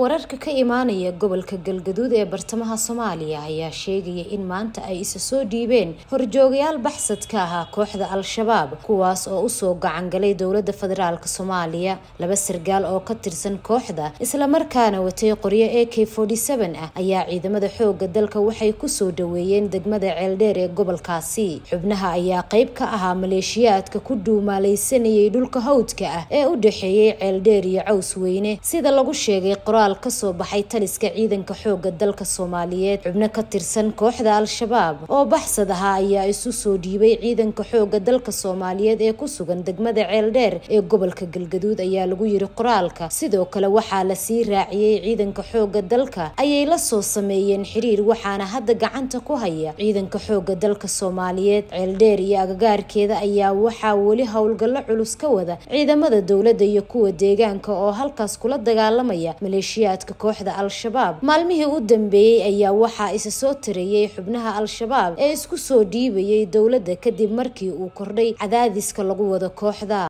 wararka ka imaanaya gobolka galgaduud ee bartamaha soomaaliya ayaa sheegaya in maanta ay isa soo dhiibeen horjoogayaal baxsad ka ahaa kooxda al-shabaab kuwaas oo usoo gacangalay dowlada federaalk soomaaliya laba sargaal oo ka tirsan kooxda islamarkaana watay qoryo a k ah ayaa ciidamada xooga dalka waxay kusoo dhaweeyeen degmada ceeldheer ee gobolkaasi xubnaha ayaa qeyb ka ahaa maleeshiyaadka ku dhuumaalaysanayay dhulka hawdka ah ee u dhexeeyey ceeldheer iyo caws weyne sida lagu sheegay qoraal kasoo baxay taliska ciidanka xooga dalka soomaaliyeed xubno ka tirsan kooxda al-shabaab oo baxsad ahaa ayaa isu soo dhiibay ciidanka xooga dalka soomaaliyeed ee ku sugan degmada ceeldheer ee gobolka galgaduud ayaa lagu yiri qoraalka sidoo kale waxaa lasii raaciyey ciidanka xooga dalka ayay la soo sameeyeen xiriir waxaana hadda gacanta ku haya ciidanka xooga dalka soomaaliyeed ceeldheer iyo agagaarkeeda ayaa waxaa weli howlgallo culus ka wada ciidamada dowladda iyo kuwa deegaanka oo halkaas kula dagaalamaya maleeshiyaadka kooxda al-shabaab maalmihii u dambeeyey ayaa waxaa isa soo tareeyay xubnaha al-shabaab ee isku soo dhiibayay dowladda kadib markii uu kordhay cadaadiska lagu wado kooxda